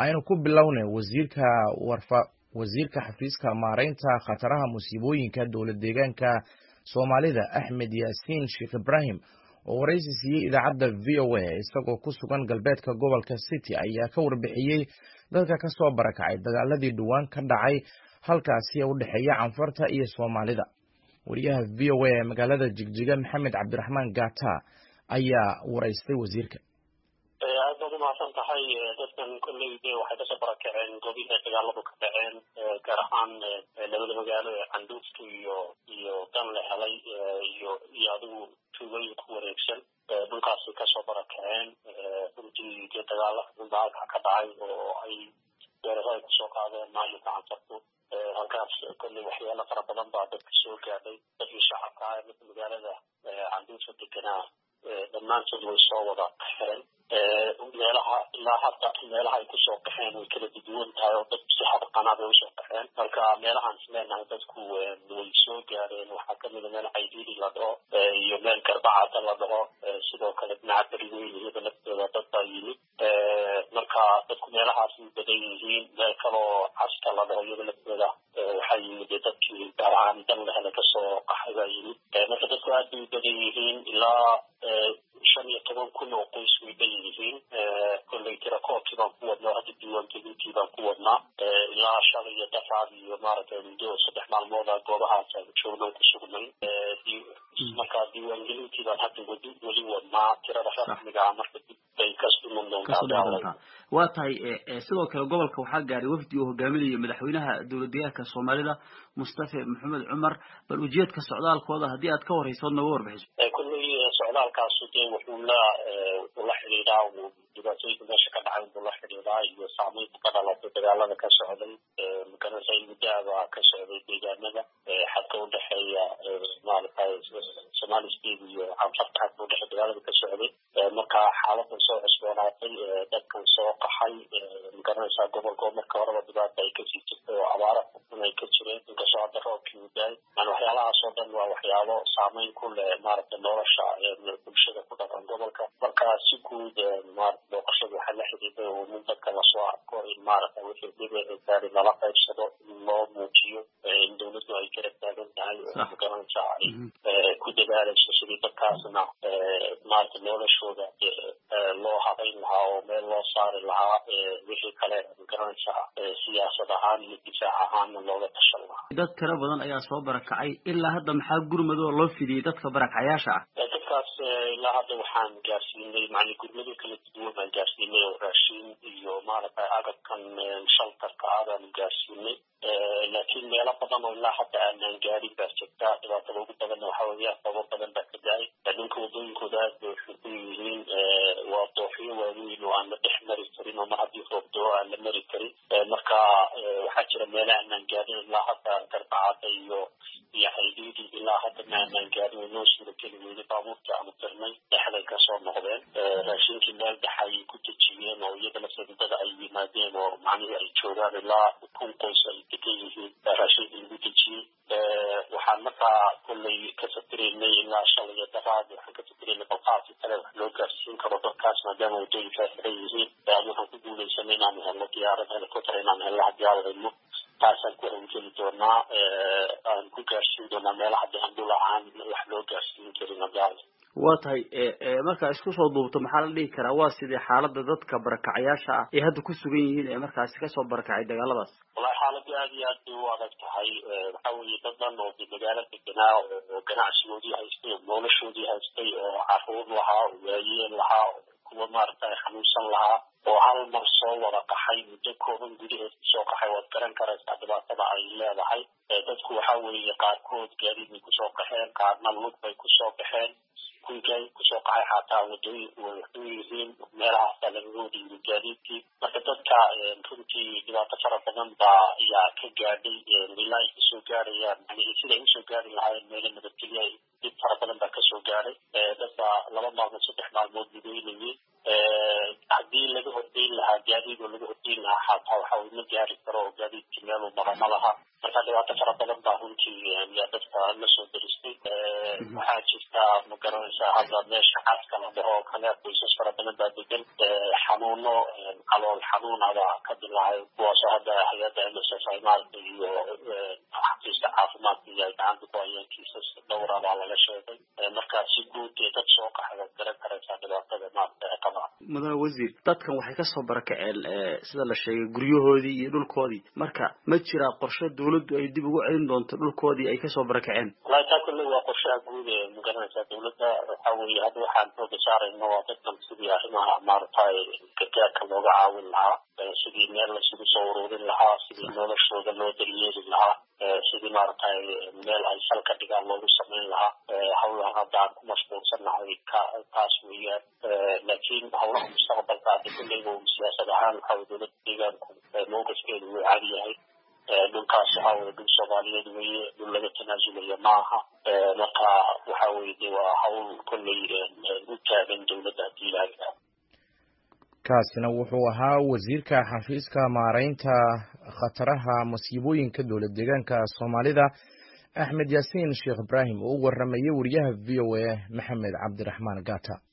aynu ku bilownay wasiirka warfa wasiirka xafiiska maaraynta khataraha musiibooyinka dowlad deegaanka soomaalida axmed yaasiin sheekh ibraahim oo waraysi siiyey idaacadda v o a isagoo ku sugan galbeedka gobolka city ayaa ka warbixiyey dadka ka soo barakacay dagaaladii dhowaan ka dhacay halkaasi ee u dhexeeya canfarta iyo soomaalida wariyaha v o a ee magaalada jigjiga maxamed cabdiraxmaan gata ayaa waraystay wasiirka aad baad umahadsan tahay dadkan kolley de waxay kasoo barakaceen goobihii dagaaladu ka dhaceen gaar ahaan labada magaalo ee canduufta iyo iyo dan la helay iyo iyo adigu tuulooyin ku wareegsan dhulkaasi kasoo barakaceen runtii dee dagaala daalka ka dhacay oo ay weerarada kusoo qaadeen maamulka canfartu halkaas kolley waxyaalo fara badan baa dadka soo gaadhay dadkii shacabka ah midka magaalada canduufta deganaa dhammaantood way soo wada qaxeen meelaha ilaa hadda meelaha ay kusoo qaxeen way kala duduwan tahay oo dad si xadqanaa bay usoo qaxeen marka meelahaan is leenahay dadku way soo gaareen waxaa kamida meel caydiidi la dhaho iyo meel garbacada la dhaho sidoo kale dhinaca beriweyn iyada laftooda dad baa yimid marka dadku meelahaas u badan yihiin meel kaloo caska la dhaho iyada laftooda waxaa yimid dadkii gaar ahaan dan lahele kasoo qaxay baa yimid marka dadku aad bay u badan yihiin ilaa shan iyo toban kun oo qoys way dhan yihiin kolley tirakoobkii baan ku wadnaa hadda diiwaangelintii baan ku wadnaa ilaa shalay iyo dafaad iyo maaragtay muddo saddex maalmooda goobahaas aan joogno ku sugnay marka diiwaangelintii baan hadda weli weli wadnaa tirada rasmiga marka dib bay kasduman doontaa waa tahay sidoo kale gobolka waxaa gaaray wafdi uu hogaaminayo madaxweynaha dowlad deegaanka soomaalida mustafe maxamed cumar bal ujeedka socdaalkooda haddii aad ka horeyso od nooga warbixiso kulley socdaalkaasu dee wuxuu la wuxuu la xidhiidhaa dhibaatooyinka meesha ka dhacay wuxuu la xidhiidhaa iyo saameynta ka dhalatay dagaalada ka socday maganasa muddaaba ka socday deegaanada xadka udhexeeya maaragtay somali state iyo canfarta xadka udhexeeya dagaalada ka socday marka xaaladan soo cusboonaatay dadkan soo qaxay magaranaysaa gobolkoo marka horeba dhibaata ay kasii jirtay oo abaara xukun ay ka jireen inkastoo hadda roobkii u daay yani waxyaalahaas oo dhan waa waxyaalo saameyn ku leh maaragtay nolosha bulshada ku dhaqan gobolka marka si guud maarata booqashada waxaa la xidhiiday oo nin dadka lasoo arko in maaragta wixii dhibici gaari lala qaybsado in loo muujiyo in dawladdu ay garab taagan tahay oo magaranaysaa ay ku dadaalayso sidii dadkaasna maarata noloshooda loo habayn lahaa oo meel loo saari lahaa wixii kale magaranaysaa siyaasad ahaan iyo difaac ahaanna looga tashan lahaa dad tiro badan ayaa soo barakacay ilaa hadda maxaa gurmadoo loo fidiyey dadka barakacayaasha ah dadkaas ilaa hadda waxaan gaarsiinay macni gurmado kala duwan baan gaarsiinay oo raashin iyo maaragtay agabkan shaltarka ah baanu gaarsiinay laakiin meelo badan oo ilaa hadda aanaan gaarin baa jirta dhibaatada ugu badanna waxa weeya sababo badan baa ka da-ay dhulka wadooyinkooda aad bay xuku yihiin waa dooxyo waaweyn oo aan la dhex mari karin oo mar haddii roob doo aan la mari karin marka waxaa jira meela aanaan gaarin ilaa hadda garbacada iyo iyo xaydiidi ilaa hadda ma aanaan gaarin oo noo suurageli weyday baabuurtii aanu tirnay dhexday kasoo noqdeen raashinkii meel dhex ay ku dejiyeen oo iyada lasadidada ay yimaadeen oo macnihii ay joogaan ilaa kun qoys ay degan yihiin raashinkii lagu dejiyey waxaan markaa kolley ka fakiraynay ilaa shalay iyo daraad waxaan ka fakiraynay balqaadkii kale wax loo gaarsiin karo dadkaas maadaama waddooyinkaa xiran yihiin aan waxaan ku guulaysanay inaanu helno diyaarad helicopter inaanu helno haddii aan helno taasaan ku hawgeli doonaa aan ku gaarsiin doonaa meelaha dee aan dhul ahaan wax loo gaarsiin karin haddii aan waa tahay markaa isku soo duubto maxaa la dhihi karaa waa sidii xaalada dadka barakacayaasha ah ee hadda ku sugan yihiin ee markaasi kasoo barakacay dagaaladaas wallahi xaaladu aad iyo aad bay u adag tahay waxa weeye dad dhan oo de magaalo deganaa oo ganacsigoodii haystay oo noloshoodii haystay oo caruur lahaa oo waayeen lahaa oo kuwa maaragtay xanuunsan lahaa oo hal mar soo wada qaxay muddo kooban gudaheed kusoo qaxay waad garan karaysaa dhibaatada ay leedahay dadku waxa weeye qaarkood gaadiid bay kusoo qaxeen qaarna lug bay kusoo baxeen kuwii kusoo qaxay xataa wadooyinku way waxu yihiin meelahaasaa lagaga wada yiri gaadiidkii marka dadka runtii dhibaato fara badan baa ayaa ka gaadhay ilaa ay kasoo gaarayaan yani siday usoo gaari lahaayeen meelo nabadgelya dhib fara badan baa kasoo gaadhay dadka laba maalmood saddex maalmood lugeynayay haddii laga hordeyn lahaa gaadiid oo laga hordeyn lahaa xataa waxa uu ma gaari karo oo gaadiidkii meeluu mara ma laha marka dhibaato fara badan baa runtii yaa dadka la soo deristay waxaa jirta ma garanaysaa hadda meesha caska la dhaho kale qoysas fara badan baa degan xanuuno calool xanuun xanuunada ka dilaacay kuwaasoo hadda hay-adda m s f ay maaragta iyo xafiiska caafimaadka iyo ay gacanta ku hayeen kiisas dhowra baa laga sheegay marka si guud dee dad soo qaxda garan karaysaa dhibaatada maaragta ee qabaa mudane wasiir dadkan waxay kasoo barakaceen sida la sheegay guryahoodii iyo dhulkoodii marka ma jiraa qorshe dawladdu ay dib ugu celin doonto dhulkoodii ay kasoo barakaceen wallahi taa kulle waa qorshaha guud ee magaranaysaa dawladda waxa weeye hadda waxaan xooga saarayno waa dadkan sidii arrimaha maaragtay gargaarka looga caawin lahaa sidii meel laisugu soo ururin lahaa sidii noloshooda loo daryeeli lahaa sidii maaragtay meel ay sal ka dhigaan loogu samayn lahaa hawlaha hadda aan ku mashquulsannahay ka taas weeyaan laakiin hawlaha mustaqbalka hadda kulleyba siyaasad ahaan waxa weye dowladda deegaanku mowqifkeedu wuu caadi yahay dhulkaas waxa weye dhul soomaaliyeed weeye dhul laga tanaasulaya ma aha marka waxa weye de waa hawl kolley u taagan dowladda haddii ilaaha kaasina wuxuu ahaa wasiirka xafiiska maaraynta khataraha masiibooyinka dowlad deegaanka soomaalida axmed yaasiin sheekh ibraahim oo u waramayay wariyaha v o a maxamed cabdiraxmaan gata